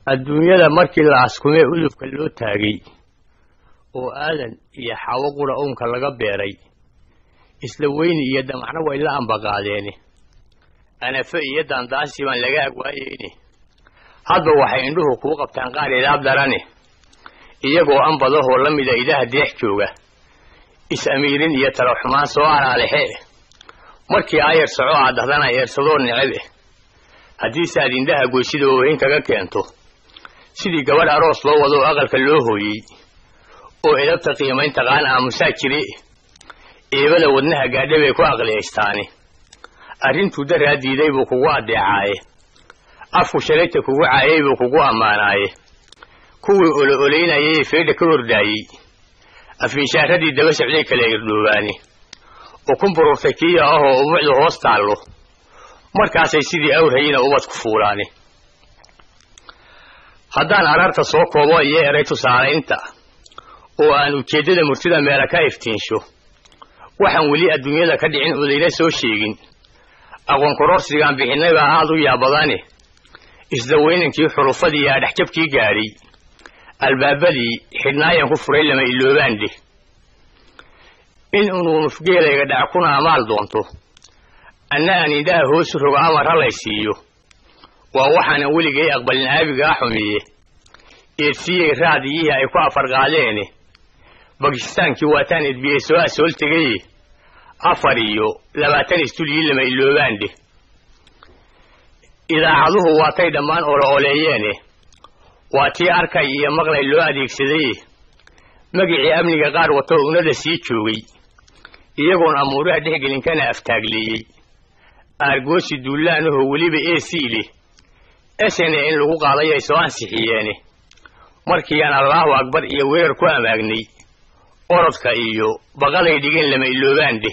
adduunyada markii la askumee udubka loo taagay oo aadan iyo xawo qura uunka laga beeray isla weyni iyo damacno way la ambaqaadeeni anafe iyo daandaasi baan laga agwaayeyni hadba waxay indhuhu kuu qabtaan qaar idaab darani iyagoo anbadahoo la mida idaha deex jooga is-amiirin iyo talaxumaan soo araalexe markii aayar soco aad dahdana eersadoo necebe haddiise aad indhaha goysida oohin kaga keento sidii gabadh aroos loo wado oo aqalka loo hooyey oo edabta qiimayn taqaan aamusaa jire eebada wadnaha gaadha bay ku aqliyaystaani arrintuu daraa diiday buu kugu addeecaaye afku shalayta kugu caayay buu kugu ammaanaaye kuwii olo olaynayay feedha ka hordaayey afiinshaaradii daba socday kala irdhoobaani ukun bururtay kiya ahoo ubucdu hoos taallo markaasay sidii awrhayina ubad ku fuulaani haddaan araarta soo koobo iyo eray tusaalaynta oo aan ujeeddada murtida meela ka iftiinsho waxaan weli adduunyada ka dhicin odayna soo sheegin aqoon kororsigaan bixinnay baa aad u yaabadani isdawaynankii xurufadii iyo adhexjabkii gaadhay albaabadii xidhnaayan ku furay lama iloobaandhe in unuu nufgeelayga dhac kuna amaal doonto anna aan indhaha hoosu rogo amar halay siiyo waa waxaanan weligay aqbalin aabigaa xumiye eedsiyey raadiyihii ay ku afarqaadeene bakistaankii waataan edbiyey soo asool tegaye afar iyo labaatan istulyii lama iloobaandhe idaacaduhu waatay dhammaan olo oleeyeene waa tii arkay iyo maqlay loo adeegsadaye magicii amniga qaar wato unada sii joogay iyagoon amuuraha dhexgelinkana aftaagleeyey aargoosi duullaanahoo weliba ee sii leh esene in lagu qaaday ay soo ansixiyeene markii aan allaahu akbar iyo weerar ku amaagnay orodka iyo baqaday dhigeen lama iloobaandhe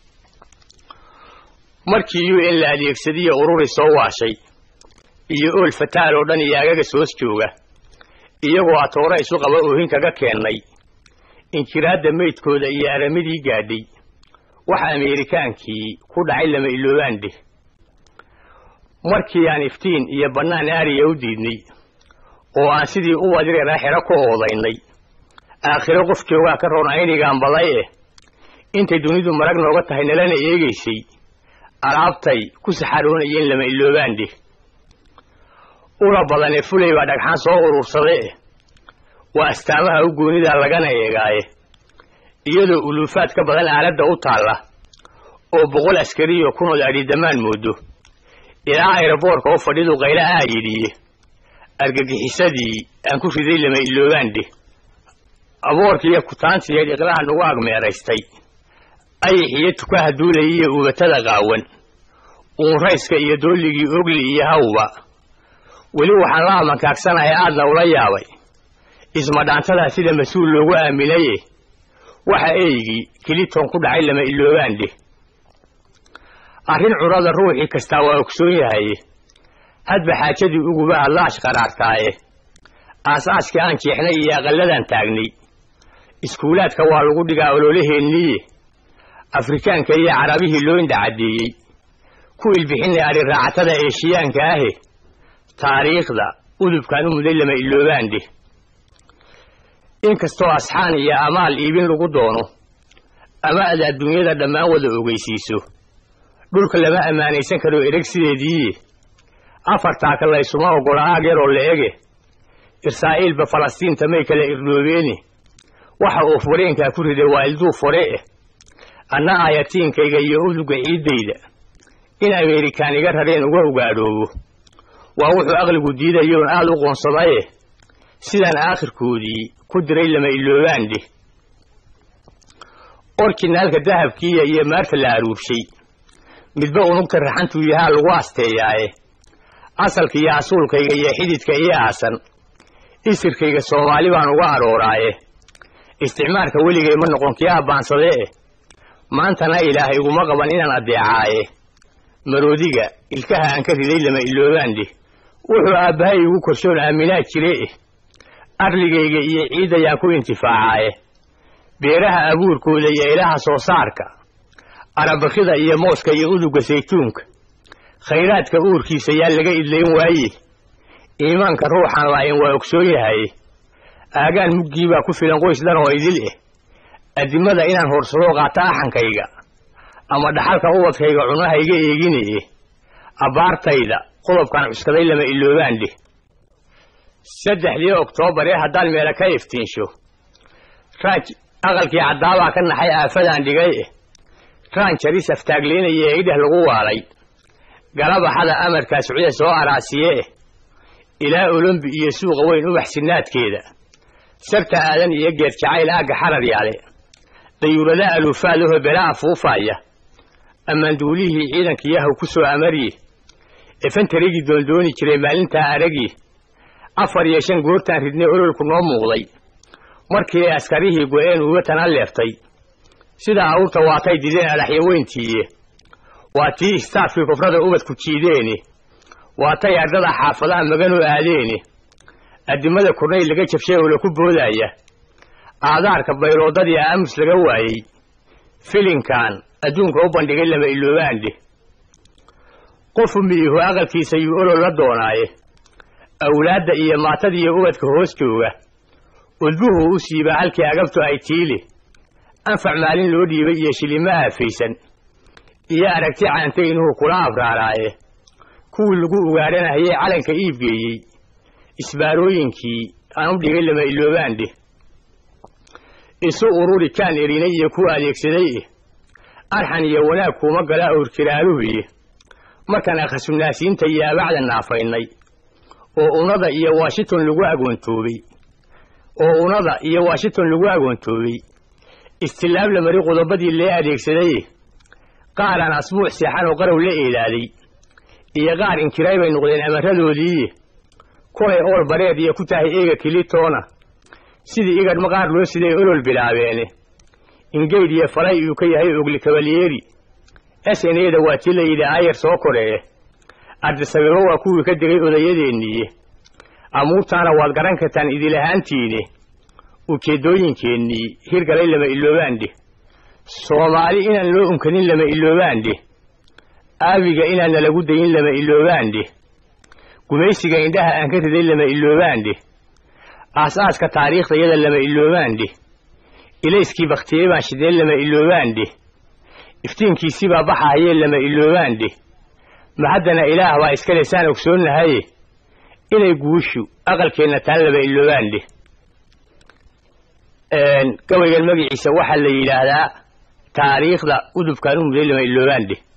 markii u in la adeegsadiyo ururi soo waashay iyo ool fataal oo dhan iyo agaga soos jooga iyagoo atoora isu qaba oohin kaga keennay inkiraadda meydkooda iyo aramidii gaadhay waxa ameerikaankii ku dhacay lama iloobaandhe markii aan iftiin iyo bannaan aariya u diidnay oo aan sidii u wadireeraa xero ku oodaynay aakhiro qof joogaa ka roon aynigaan baday eh intay dunidu marag nooga tahay nalana eegaysay alaabtay ku saxaroonayeen lama iloobaandhe ula badanee fulay baa dhagxaan soo urursade eh waa astaamaha u goonidaa lagana eegaaye iyadoo uluufaad ka badan aaladda u taalla oo boqol askariyo kunood adhidamaan moodo ilaa ayroboorka oo fadhidu qayla aa yidhiye argagixisadii aan ku riday lama iloobaandhe aboorkiiyo kutaantiyeed iqlaha nagu agmeeraystay ayaxiyo tukaha duulaya iyo uubatada qaawan uunrayska iyo doolligii ogli iyo hawba weli waxaan la amankaagsanahay aadna ula yaabay ismadhaantadaa sida mas-uul loogu aaminaye waxa eygii kiliton ku dhacay lama iloobaandhe arrin curada ruuxii kastaa waa ogsoon yahaye hadba xaajadii uguba hadlaash qaraartaaye aas-aaskii aan jeexnay iyo aqalladan taagnay iskuulaadka waa lagu dhigaa ololaheenniye afrikaanka iyo carabihii loo indhacaddeeyey ku ilbixinay adhiraacatada eeshiyaanka ahe taariikhda udubkaan u muday lama iloobaandhe inkastoo asxaan iyo amaal iibin lagu doono ama ad adduunyada dhammaan wada ogeysiiso dhulka lama ammaanaysan karo ereg sideediiye afartaaka laysuma oggola aag yaroo la ege israa'iilba falastiinta may kala irdhoobeeni waxa uu fureenkaa ku riday waa ilduu fore eh anna aayatiinkayga iyo uduga ciiddayda in ameerikaan iga rareen uga ogaadhoobo waa wuxuu aqligu diidayoon aad u qoonsadaye sidaan aakhirkoodii ku diray lama iloobaandhe orjinaalka dahabkiiya iyo maarta la aruurshay midba unugta raxantuu yahaa lagu asteeyaaye asalka iyo asuulkayga iyo xididka ii aasan isirkayga soomaali baan uga arooraaye isticmaalka weligay ma noqon kii abbaansade eh maantana ilaahay iguma qaban inaan addeecaaye maroodiga ilkaha aan ka riday lama iloobaandhe wuxuu aabbahay igu korshoon aaminaa jire eh arligayga iyo ciiddayaan ku intifaacaaye beeraha abuurkooda iyo ilaha soo saarka arabakida iyo mooska iyo uduga saytuunka khayraadka uurkiisa yaa laga idlayn waaye iimaanka ruuxan laayin waa ogsoon yahay aagaan muggii baa ku filan qoys dhan oo idil eh addimada inaan horsadoo qaata axankayga ama dhaxalka ubadkayga cunahayga eeginaye abbaartayda qodobkan cuskaday lama iloobaan dheh saddexdii oktoobar ee haddaan meela ka iftiinsho raaj aqalkii caddaabaa ka naxay aafadaan dhigay eh raan jaris aftaagleynaya ee idheh lagu waalay galabaxada amarkaa socda soo araasiye eh ilaa olombi iyo suuqa weyn ubax sinnaadkeeda sarta aadan iyo geed jacayl aagga xarar yaale dayuurada aluufaadahoo belaa afuufaaya ammaanduulihii ciidankiyahaw ku soo amarye efantarigii doondooni jiray maalintaa aragii afar iyo shan goortaan ridnay ololku noo muuqday markii ay askarihii go-een uga tana leeftay sidaa awrta waatay dideen adaxyo weyntiiye waa tii istaafkii kufrada ubadku jiideeni waatay ardada xaafadaha maganoo aadeeni addimada kurnay laga jabshay oo laku boodaya aadaarka bayloodadii aamus laga waayey filinkan adduunka u bandhigay lama iloobaandhe qofu miihu aqalkiisa yuu olol la doonaaye awlaadda iyo maatada iyo ubadka hoos jooga udbuhu u siibaa halkii agabtu ay tiili anfac maalin loo dhiibay iyo shilimo aafaysan iyo aragti caantay inuhu kula abraaraaye kuwii lagu ugaadhanahayee calanka iibgeeyey isbaarooyinkii aan u dhigay lama iloobaandhe isu ururi kaan erinay iyo ku adeegsaday eh arxan iyo wanaag kuuma gala awrkiraaluhuye markaan akhasunaasiinta iyo abacda naafaynay oo unada iyo washington lagu agoontoobay oo unada iyo washington lagu agoontoobay istilaab la mari qodobadii lee adeegsadaye qaaraan asbuuc seexan oo qarow la eedaaday iyo qaar inkiray bay noqdeen amaradoodiiye kulay ool bareed iyo ku tahay eega kilitoona sidii igadhma qaar loo siday olol bilaabeene ingeyd iyo falay uu ka yahay ogli kabalyeeri snada waa tii la yidhi aayar soo koree ardisabibo waa kuwii ka degay odayadeeniiye amuurtaana waad garan kartaan idilahaantiine ujeeddooyinkeennii hirgalay lama iloobaandhe soomaali inaan loo unkanin lama iloobaandhe aabiga inaan nalagu dayin lama iloobaandhe gumaysiga indhaha aan ka riday lama iloobaandhe aas-aaska taariikhdayada lama iloobaandhe ilayskii bakhtiyey baan shideen lama iloobaandhe iftiinkiisibaa baxahayee lama iloobaandhe ma haddana ilaah baa iskale saan ogsoonnahaye inay guushu aqalkeenna taan lama iloobaandhe gabaygan magaciisa waxaa la yidhaahdaa taariikhda udubkaan u muday lama iloobaandhe